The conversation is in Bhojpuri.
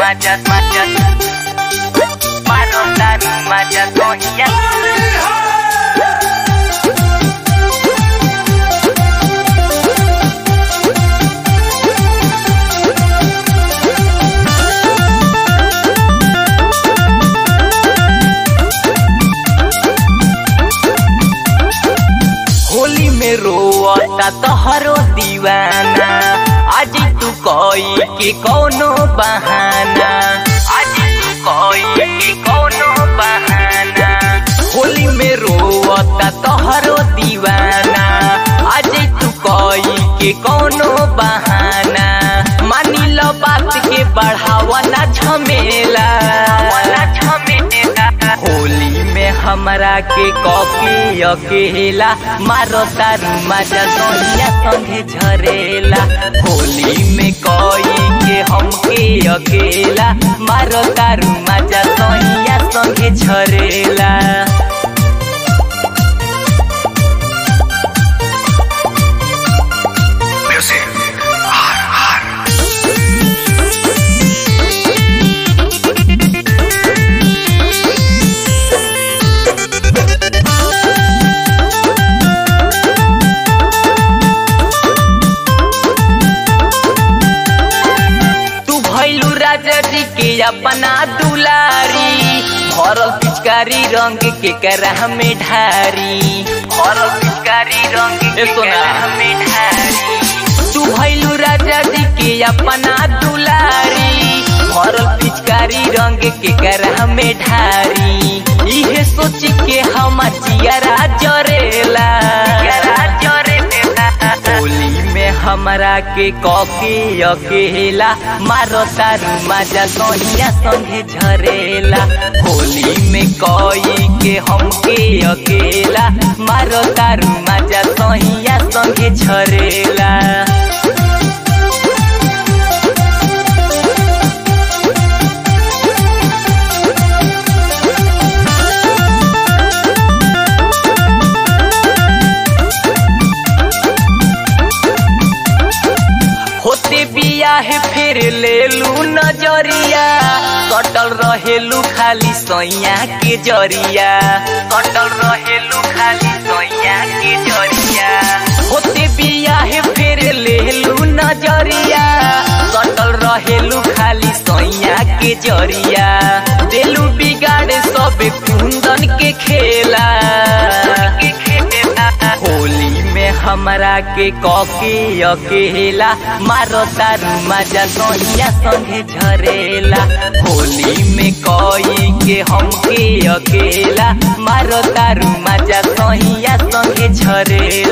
mata, mata. Marotar, mata, tonya. Holi में रोता तोहरो दीवाना आज तू कोई के कोनो बहाना आज तू कोई के कोनो बहाना होली में रोता तोहरो दीवाना आज तू कोई के कोनो बहाना मानी लो बात के बढ़ावा ना झमेला ना झमेला होली में हमरा के कॉपी अकेला मारो तारू मजा सोनिया संगे झरेला होली में कोई के हमके अकेला मारो तारू मजा सोनिया संगे झरेला Music. R, R. तू भैलू राजा जी के अपना दुलारी भरल पिचकारी रंग के करा में ढारी भरल पिचकारी रंग के करा में ढारी तू भैलू राजा जी के अपना दुलारी भरल पिचकारी रंग के करा में ढारी इहे सोच के हम जियरा जरेला जरेला होली में हमरा के कॉफी अकेला मारो तारू मजा सोनिया संगे झरेला होली में कोई के हमके अकेला मारो तारू मजा सोनिया संगे झरेला होते बियाह फिर ले लू नजरिया कटल रहेलू खाली सैया के जरिया कटल रहेलू खाली सैया के जरिया होते बियाह फिर ले लू नजरिया कटल रहेलू खाली सैया के जरिया देलू बिगाड़ सब कुंदन के खेला के खेला होली में हमरा के कॉकी अकेला मारो तारू मजा सोनिया संगे झरेला होली में कोई के हमके अकेला मारो तारू मजा सोनिया संगे झरेला